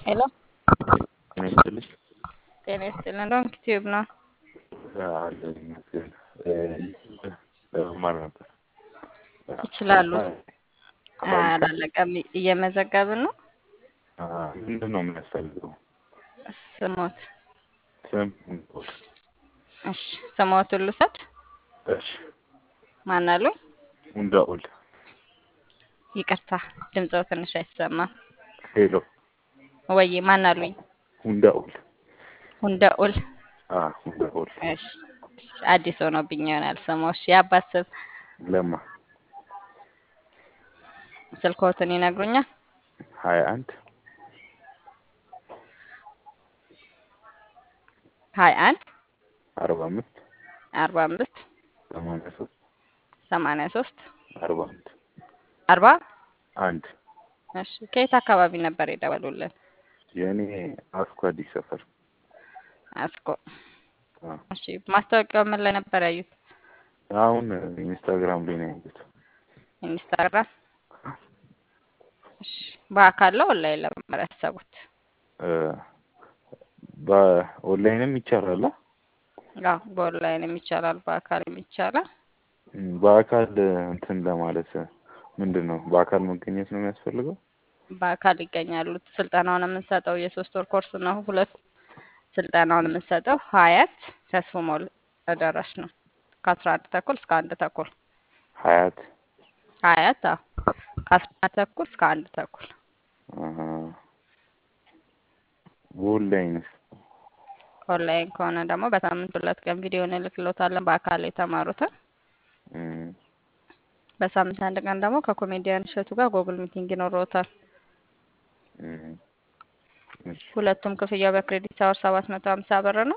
ሄሎ ጤና ይስጥልኝ። ጤና ይስጥልን። ዶንክ ቲዩብ ነው። አለን ይመስገን። መማር ነበር ይችላሉ። አላለቀም። እየመዘገብን ነው። ምንድን ነው የሚያስፈልገው? ስሞት ስም እሺ፣ ስሞቱን ልውሰድ። እሺ፣ ማን አሉኝ? ሙንዳኡል ይቅርታ ድምፅዎ ትንሽ አይሰማም። ሄሎ፣ ወይ ማን አሉኝ? ሙንዳኡል ሁንደኡል ሙንዳኡል እሺ፣ አዲስ ሆኖብኝ ይሆናል ስሙ። እሺ፣ የአባት ስም ለማ ስልክዎትን ይነግሩኛል? ሀያ አንድ ሀያ አንድ አርባ አምስት አርባ አምስት ሰማንያ ሶስት ሰማንያ ሶስት አርባ አንድ አርባ አንድ እሺ ከየት አካባቢ ነበር የደወሉልን? የእኔ አስኮ አዲስ ሰፈር አስኮ። እሺ ማስታወቂያው ምን ላይ ነበር ያዩት? አሁን ኢንስታግራም ላይ ነው ያዩት። ኢንስታግራም። እሺ በአካል ነው ኦንላይን ለመማር ያሰቡት? በኦንላይንም ይቻላል። አዎ በኦንላይንም ይቻላል፣ በአካልም ይቻላል። በአካል እንትን ለማለት ምንድን ነው በአካል መገኘት ነው የሚያስፈልገው? በአካል ይገኛሉ። ስልጠናውን የምንሰጠው የሶስት ወር ኮርስ ነው። ሁለት ስልጠናውን የምንሰጠው ሀያት ተስፎ ሞል አዳራሽ ነው ከአስራ አንድ ተኩል እስከ አንድ ተኩል ሀያት ሀያት አዎ ከአስራ አንድ ተኩል እስከ አንድ ተኩል በኦንላይንስ ኦንላይን ከሆነ ደግሞ በሳምንት ሁለት ቀን ቪዲዮ እንልክሎታለን በአካል የተማሩትን በሳምንት አንድ ቀን ደግሞ ከኮሜዲያን እሸቱ ጋር ጎግል ሚቲንግ ይኖረውታል። ሁለቱም ክፍያው በክሬዲት አወር ሰባት መቶ ሀምሳ ብር ነው።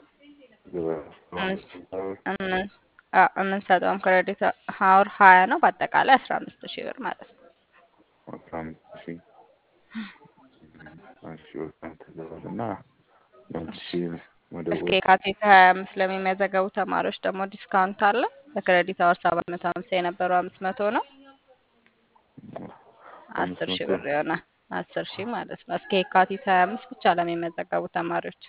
የምንሰጠውም ክሬዲት አወር ሀያ ነው። በአጠቃላይ አስራ አምስት ሺህ ብር ማለት ነው። አስራ አምስት ሺህ እሺ እና እስከ የካቲት ሀያ አምስት ለሚመዘገቡ ተማሪዎች ደግሞ ዲስካውንት አለ። በክሬዲት አወር ሰባት መቶ ሀምሳ የነበረው አምስት መቶ ነው። አስር ሺህ ብር ይሆናል። አስር ሺህ ማለት ነው። እስከ የካቲት ሀያ አምስት ብቻ ለሚመዘገቡ ተማሪዎች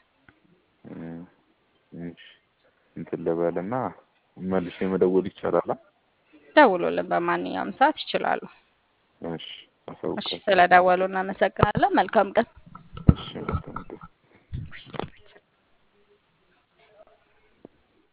እንትን ልበልና መልሼ መደወል ይቻላል? ደውሎልን በማንኛውም ሰዓት ይችላሉ። እሺ፣ እሺ፣ ስለደወሉ እናመሰግናለን። መልካም ቀን። እሺ